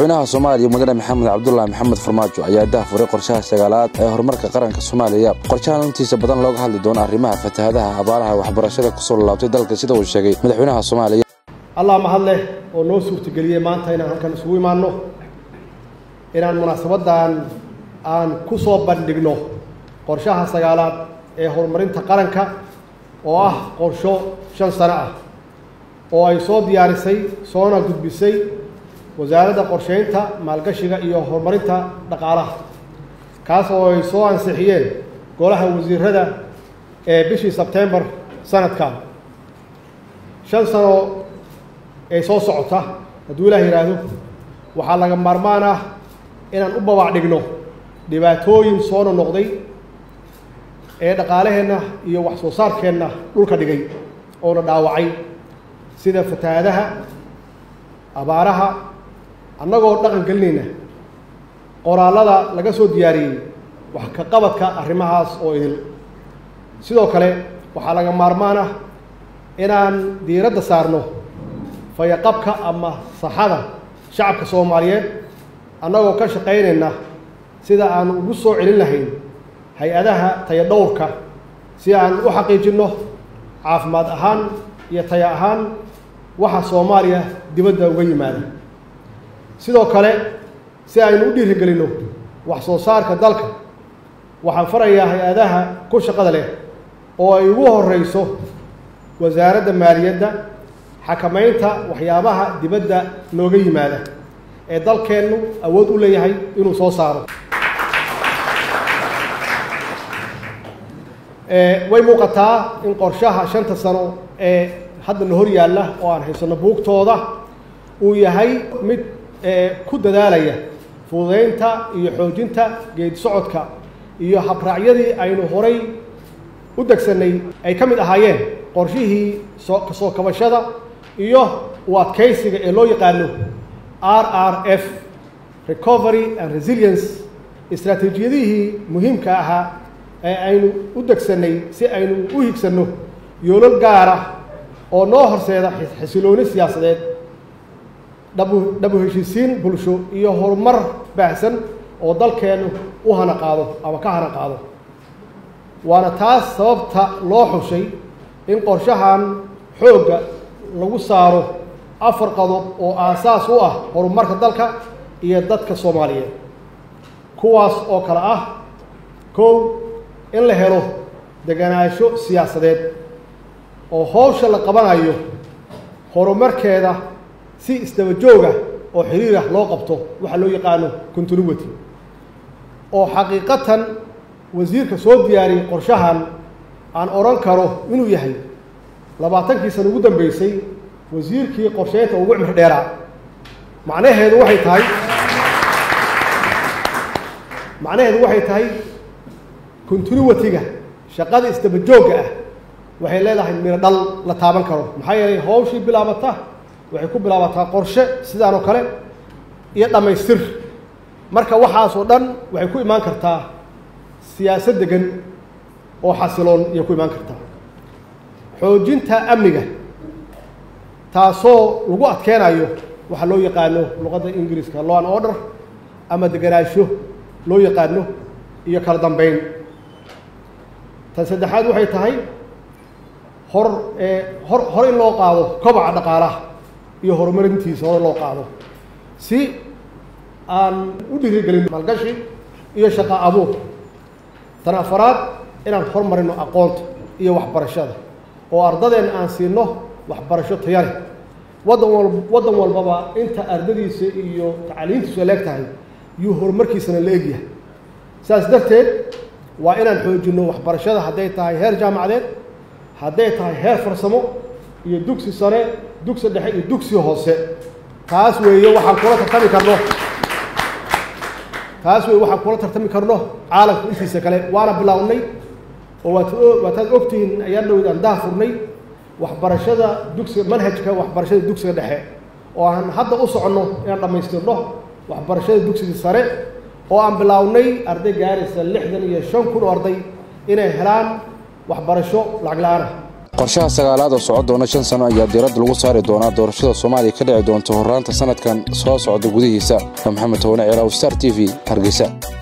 madaxweynaha soomaaliya mudane maxamed cabdulaahi maxamed farmaajo ayaa dahfuray qorshaha sagaalaad ee horumarka qaranka soomaaliya qorshahan intiisa badan looga hadli doono arrimaha fatahaadaha abaaraha waxbarashada kusoo laabtay dalka sida uu sheegay madaxweynaha soomaaliya allah mahad leh oo noo suurtageliyey maanta inaan halkan isugu imaanno inaan munaasabaddan aan ku soo bandhigno qorshaha sagaalaad ee horumarinta qaranka oo ah qorsho shan sano ah oo ay soo diyaarisay soona gudbisay wasaaradda qorsheynta maalgashiga iyo horumarinta dhaqaalaha kaas oo ay soo ansixiyeen golaha wasiirada ee bishii sebtembar sanadkan shan sano ee soo socota hadduu ilaah yidhaahdo waxaa laga maarmaan ah inaan u babac dhigno dhibaatooyin soo nonoqday ee dhaqaalaheenna iyo wax soo saarkeenna dhulka dhigay oona dhaawacay sida fatahaadaha abaaraha annagoo dhaqan gelinayna qoraallada laga soo diyaariyey wax ka qabadka arrimahaas oo idil sidoo kale waxaa laga maarmaan ah inaan diiradda saarno fayaqabka ama saxada shacabka soomaaliyeed annagoo ka shaqaynayna sida aan ugu soo celin lahayn hay-adaha tayadhowrka si aan u xaqiijinno caafimaad ahaan iyo taya ahaan waxa soomaaliya dibadda uga yimaada sidoo kale si aynu u dhiirigelinno wax soo saarka dalka waxaan farayaa hay-adaha ku shaqada leh oo ay ugu horeyso wasaaradda maaliyadda xakamaynta waxyaabaha dibadda nooga yimaada ee dalkeennu awood u leeyahay inuu soo saaro way muuqataa in qorshaha shanta sano ee haddana hor yaalla oo aan haysanno buugtooda uu yahay mid ku dadaalaya fududeynta iyo xoojinta geedi socodka iyo habraacyadii aynu horay u degsanay ay ka mid ahaayeen qorshihii soo kasoo kabashada iyo u adkaysiga ee loo yaqaano r r f recovery and resilience istraatiijiyadihii muhiimka ahaa ee aynu u degsanay si aynu u higsanno yoolal gaara oo noo horseeda xasilooni siyaasadeed dhabu dhabu heshiisiin bulsho iyo horumar baahsan oo dalkeennu u hana qaado ama ka hana qaado waana taas sababta loo xushay in qorshahan xoogga lagu saaro afar qodob oo aasaas u ah horumarka dalka iyo dadka soomaaliyeed kuwaas oo kale ah kow in la helo deganaansho siyaasadeed oo howsha la qabanayo horumarkeeda si isdaba jooga oo xiriirah loo qabto waxa loo yaqaano continuity oo xaqiiqatan wasiirka soo diyaariyey qorshahan aan odhan karo inuu yahay labaatankii sana ugu dambeysay wasiirkii qorsheynta ugu cimri dheeraa macnaheedu waxay tahay macnaheedu waxay tahay continuity-ga shaqada isdaba joogga ah waxay leedahay miro dhal la taaban karo maxaa yeelay hawshii bilaabata waxay ku bilaabataa qorshe sidaan oo kale iyo dhammaystir marka waxaasoo dhan waxay ku imaan kartaa siyaasad degan oo xasiloon iyo ku imaan kartaa xoojinta amniga taasoo lagu adkeenayo waxaa loo yaqaano luqadda ingiriiska law an order ama deganaansho loo yaqaano iyo kala dambeyn tan saddexaad waxay tahay hor hor hore in loo qaado kobaca dhaqaalaha iyo horumarintiisa hore loo qaado si aan u dhiirigelin maalgashi iyo shaqa abuur tan afaraad inaan hormarino aqoonta iyo waxbarashada oo ardadeenna aan siino waxbarasho taya leh waddan wal waddan walbaba inta ardadiisa iyo tacliintiisu ay leeg tahay yuu horumarkiisana la egyahay saas darteed waa inaan xoojinno waxbarashada hadday tahay heer jaamacadeed hadday tahay heer farsamo iyo dugsi sare dugsi dhexe iyo dugsi hoose taas weeye waxaan kula tartami karno taas weeye waxaan kula tartami karno caalamka intiisa kale waana bilaawnay oo waat waataad ogtihiin ayaan dhowd aan daha furnay waxbarashada dugsiga manhajka waxbarashada dugsiga dhexe oo aan hadda u soconno inaan dhammaystirno waxbarashada dugsiga sare oo aan bilaawnay arday gaaraysa lixdan iyo shan kun oo arday inay helaan waxbarasho lacag la-aan ah qorshaha sagaalaad oo socon doona shan sano ayaa diiradda lagu saari doonaa doorashada soomaaliya ka dhici doonta horraanta sanadkan soo socda gudihiisa maxamed towane ceeraaw star t v hargeysa